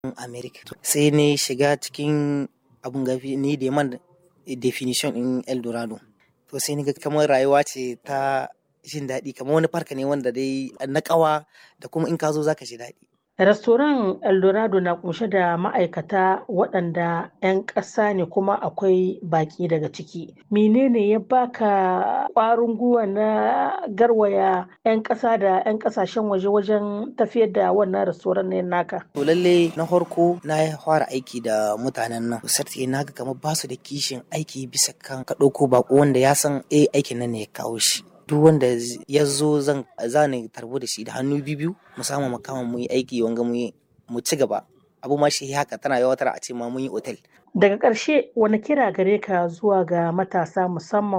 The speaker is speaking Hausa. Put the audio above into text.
America. Sai ne shiga cikin abun gafi ni da man definition in Eldorado. To sai ni ga kamar rayuwa ce ta jin daɗi kamar wani farka ne wanda dai na ƙawa da kuma in ka zo za ka ji daɗi. Restoran Eldorado na kunshe da ma'aikata waɗanda 'yan ƙasa ne kuma akwai baƙi daga ciki. Menene ya baka ƙwarin gwiwa na garwaya 'yan ƙasa da 'yan ƙasashen waje wajen tafiyar da wannan restoran ne naka? To lalle na farko na fara aiki da mutanen nan. Sarti na ga kamar basu da kishin aiki bisa kan ka ɗauko baƙo wanda ya san eh aikin nan ne ya kawo shi. duk wanda ya zo zan zani tarbo da shi da hannu biyu mu samu mu kama mu yi aiki wanga mu mu ci gaba abu ma shi haka tana yawatar a ce ma mun yi otel daga ƙarshe wani kira gare ka zuwa ga matasa musamman